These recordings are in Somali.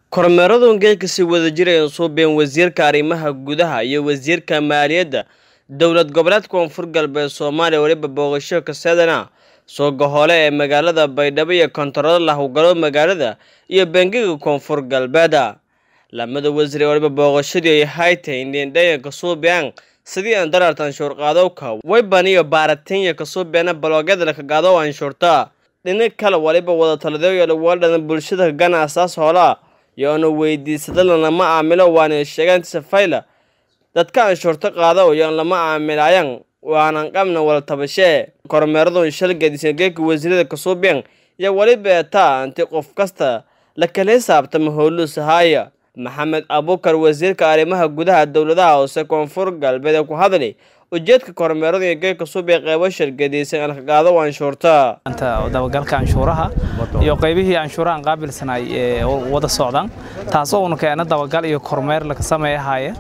kormeeradu geedkasi wada jireen suubeen wasiirka arrimaha gudaha iyo wasiirka maaliyadda dowlad goboleed koonfur galbeed soomaaliya weliba booqasho kaseedana sooga hole ee magaalada baydhabo iyo kontarado lahawgalo magaalada iyo bangiga koonfur galbeeda lamada wasiir ee waliba booqashadii ay haytay indhendhayanka suubiyaan sidii aan dararta anshuurqaadowka wayban iyo baaratinya kasuubeena baloogyada lakagaado anshuurta dhinac kale waliba wada taladeeyo dhawaaldhadan bulshada gana asaas hoolaa iyo ana weydiisadana lama aamilo waana sheegaan safayla dadka anshuurta qaada iyo lama aamilayan waanan qabna wala tabashee kormeeradun shalgadisan geedka wasiirada kasuubiyan iyo weliba eetaa anti qof kasta la kala hisaabtama howluusahaaya maxamed abuukar wasiirka arrimaha gudaha dowladaha hoose koonfur galbeed ee ku hadlay ujeedka kormeerada iyo geedka suubiya qeybo shargadiysan alkagaado anshuurta dabagalka anshuuraha iyo qaybihii anshuurahan qaabilsanay ee wada socdaan taasoo una keena dabagal iyo kormeer laga sameeyahaya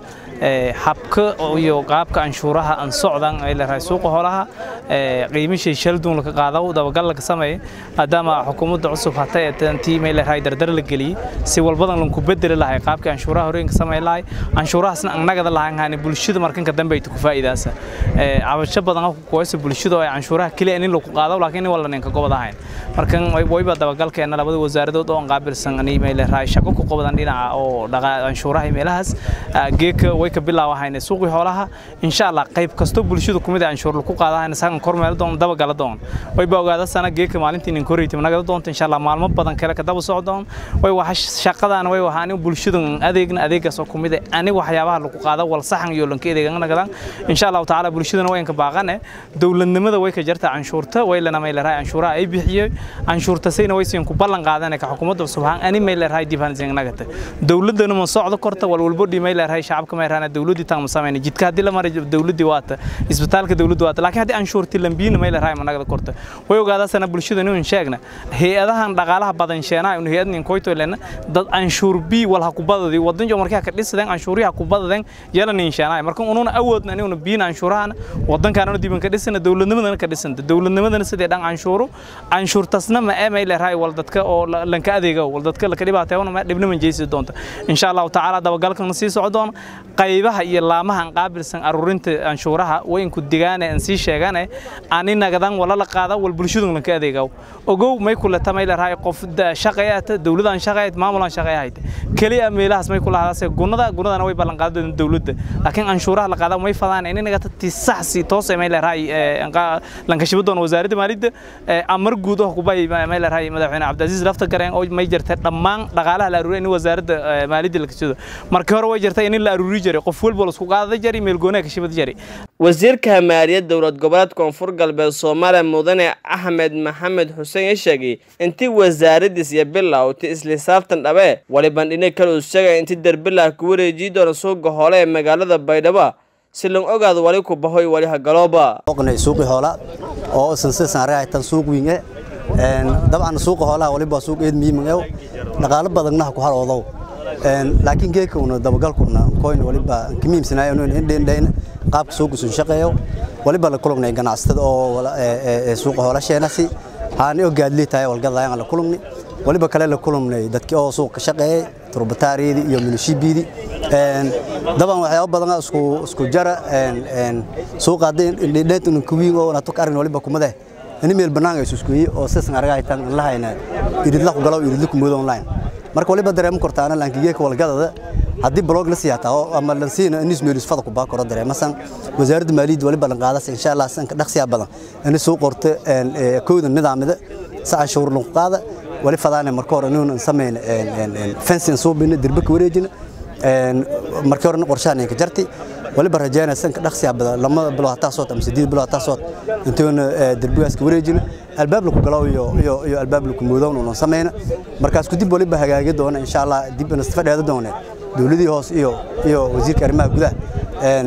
habka iyo qaabka anshuuraha aan socdan ay leedahay suuqa holaha qiimishay shalduun laga qaado dabagal laga sameeyay maadaama xukuumadda cusub hatay ee tantii may leedahay dardar la geliyay si walbadan lan ku bedeli lahay qaabka anshuuraha horeenka sameey lahay anshuurahaasna annagada lahaan haani bulshada markanka dambe ay ku faa'iidaasa cabasho badan oo kuwaysa bulshada ay anshuuraha kaliya in lagu qaado laakiin wala ninka gobol ahayn markan wayba dabagalkeena labada wasaaradood oo qaabilsan ani may leedahay shaqo ku qabadan dhinaca oo dhaqa anshuuraha meelahaas geeka way ka bilaawahayna suuqii xoolaha insha Allah qayb kasto bulshada kumid ah anshuur ku qaadahayna sagan kormeel doon daba gala doon way ba ogaada sana geeka maalintii nin koreeyay naga doonta insha Allah maalmo badan kale ka daba socdoon way waxa shaqadan way waxaan bulshada adeegna adeegaas oo kumid ah ani waxyaabaha lagu qaado wal saxan iyo lanka adeegan naga insha Allah taala bulshadana way ka baaqane dawladnimada way ka jarta anshuurta way lana may leeyahay anshuuraha ay bixiyay anshuurta sayna way siin ku ballan qaadanay ka xukuumadda subhaan ani may leeyahay dibaan siin naga dawladana ma socdo korta wal walbo dhimay leeyahay shacabka ma yarana dawladii taan sameeyay jidka hadii la maray dawladii waata isbitaalka dawladdu waata laakiin hadii anshuurti lambiina ma leeyahay ma naga korta way ogaada sana bulshada inuu sheegna hay'adahan dhaqaalaha badan sheenaa inuu hay'ad nin koyto leena dad anshuur bi wal ha ku badadi wadan jo markaa ka dhisadeen anshuuriha ku badadeen yala nin sheenaa marka unuuna awoodna inuu biina anshuurahan wadankaana diban ka dhisana dawladnimadana ka dhisanta dawladnimadana sidii dhan anshuuru anshuurtasna ma ee may leeyahay wal dadka oo lanka adeega wal dadka la ka dhibaateeyona ma dhibna man jeeysi doonta insha Allah taala dabagalkan sii socdoon qaybaha iyo laamahan qaabilsan aruurinta anshuuraha way ku digaane aan sii sheegane ani nagadan wala la qaada wal bulshadu lanka adeega ogow may kula tamay leeyahay qof shaqeeyata dawladan shaqeeyat maamulan shaqeeyayt kaliya meelahaas may kula hadaasay gunada gunadana way ballan qaadeen dawladda laakiin anshuuraha la qaada may fadaan in naga tii sax si toos may leeyahay lanka shibadon wasaaradda maaliyadda amar guud oo ku bay may leeyahay madaxweyne Cabdulaziz lafta gareen oo may jirtay dhammaan dhaqaalaha la aruuriyay in wasaaradda maaliyadda la kasoo markii hore way jirtay in la aruuri jiray qof walba la isku qaada jiray meel goonaa ka shibad jiray wasiirka maaliyadda dowlad goboleed koonfur galbeed Soomaaliya mudane Axmed Maxamed Xuseen ee sheegay intii wasaaraddiis iyo bilowtay isla xisaabtan dhabe waliban dhinac kale uu sheegay intii darbilah ku wareejii doona suuqa hoole ee magaalada Baydhabo si loo ogaado wali ku bahoy wali hagalooba oqnay suuqi hoola oo sanse saaray tan suuq wiinge een dabcan suuqa hoolaha waliba suuq eed miimayo dhaqaale badanna ku haroodo een laakiin geeka una dabagalkuna coin waliba kimiimsanaay inuu indheyn qaabka suuqa soo shaqeeyo waliba la kulunay ganacsatada oo suuqa hoola sheenasi aan oo gaadli tahay walgadayaan la kulunay waliba kale la kulunay dadkii oo suuqa shaqeeyay turbataariyada iyo milishibiidi een daban waxyaabo badan isku isku jara een een suuqa hadii indheed uu kuwiin oo na tukarin waliba kumade in meel banaan ay isku yihiin oo sisan aragay tan la hayna idid la ku galo idid ku moodo online marka waliba dareem kortaana laankiga ka walgadada haddii blog la siyaataa ama la siina in ismeel isfada ku baakoro dareemasan wasaaradda maaliyadda waliba la qaadaas insha Allah sanka dhaqsiya badan in soo qorto een kooda nidaamada saca shuur lagu qaada wali fadaana marka hore inuu sameeyna een een fencing soo bin dirba ku wareejina een marka hore qorshahan ka jartay waliba rajaynaa sanka dhaqsiya badan lamada bilo hataa soo tam sideed bilo hataa soo intoona dirbigaas ka wareejina albaab la ku galaw iyo iyo iyo albaab la ku moodoon oo sameeyna markaas ku dib waliba hagaagi doona insha Allah dib in isfadheeda doona dawladii hoos iyo iyo wasiirka arrimaha gudaha een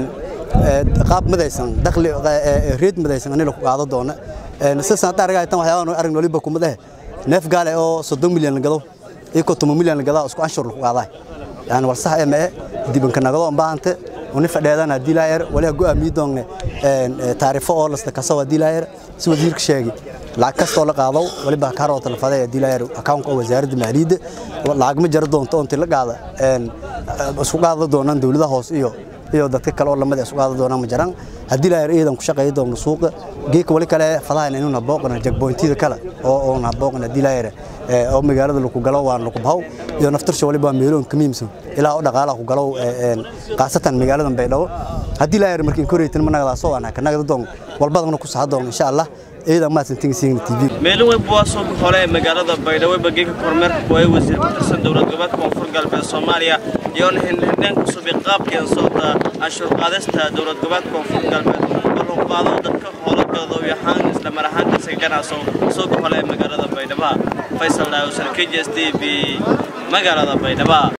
qaab madaysan dakhli reed madaysan in la ku qaado doona een sisan targa tan waxyaabo arrin waliba ku madahay neef gaale oo 30 milyan gado iyo 10 milyan gado isku anshur lagu qaaday yani war sax ee dibanka nagado baahante uni fadheedana dilaayar wali go'aamiyo doonne een taariifo oo lasta kasoo dilaayar si wasiirka sheegay lacag kastoo la qaado waliba kaaroo talafada ee diilayar account oo wasaaradda maaliyadda lacag ma jaro doonto intii la qaada een isku qaada doonaan dawladaha hoose iyo iyo dadka kale oo lamada isku qaada doonaan ma jiraan haddii la ciidan ku shaqeeyo doono suuqa geeka wali kale fadahan inuu nabooqna jagbointida kale oo oo nabooqna diilayar oo magaalada lagu galo waan lagu bahaw iyo naftarsha waliba meeloon ka miimsan ilaa oo dhaqaalaha ku galo een qaasatan magaalada Baydhabo haddii la yar markii koreeytan managada soo ana kanaga doon walbadana ku saxdo insha Allah ciidan ma santin siin TV meelo way buwaasoo hore ee magaalada Baydhabo bageeka kormeerka kuway wasiir ka tirsan dowlad goboleedka koonfur galbeed Soomaaliya iyo hindhindhan ku suubi qaabkeen socda ashur qaadasta dowlad goboleedka koonfur galbeed oo qaado dadka howlgallada iyo haan isla mar ahaantii si ganacso soo hore ee magaalada Baydhabo Faisal Daawud KJSTV magaalada Baydhabo